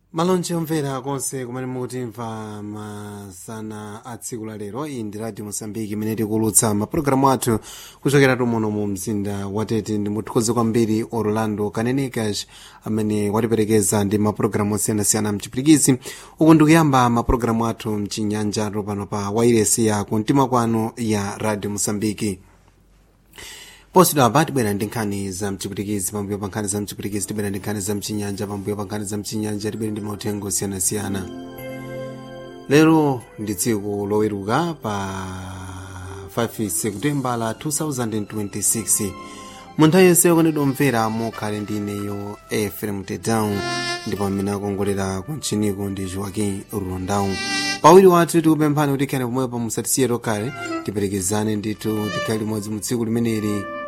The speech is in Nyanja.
malonje omvera konse kumene mukutimva masana a tsiku la lero iyi ndi radio mosambiki imene tikulutsa mapulogalamu athu kuchokera tumuno mu mzinda watete ndi muthokoze kwambiri orlando kanenekas amene watiperekeza ndi mapulogalamu osiyanasiyana mchipirikizi uku ndikuyamba mapulogalamu athu mchinyanja pano pa wairesi ya kumtima kwanu ya radio mosambiki posidwa apa tibwera ndi nkhani za mchipirikizi pambuyo pa nkhani za mchipirikizi tibwera ndi nkhani za mchinyanja pambuyo pa nkhani za mchinyanja tibwera ndi mauthenga osiyanasiyana lero ndi tsiku loweruka pa 5 septemba la 2026 mu nthawi yonse yokondedwa omvera mukhale ndi ineyo efrem tedown ndipo amene akongolera kuntchiniko ndi joaquin rondau pawiri wathu tikupemphani kuti khale pomwepo musatisiye tokhale tiperekezane ndithu tikhale limodzi mu tsiku limeneli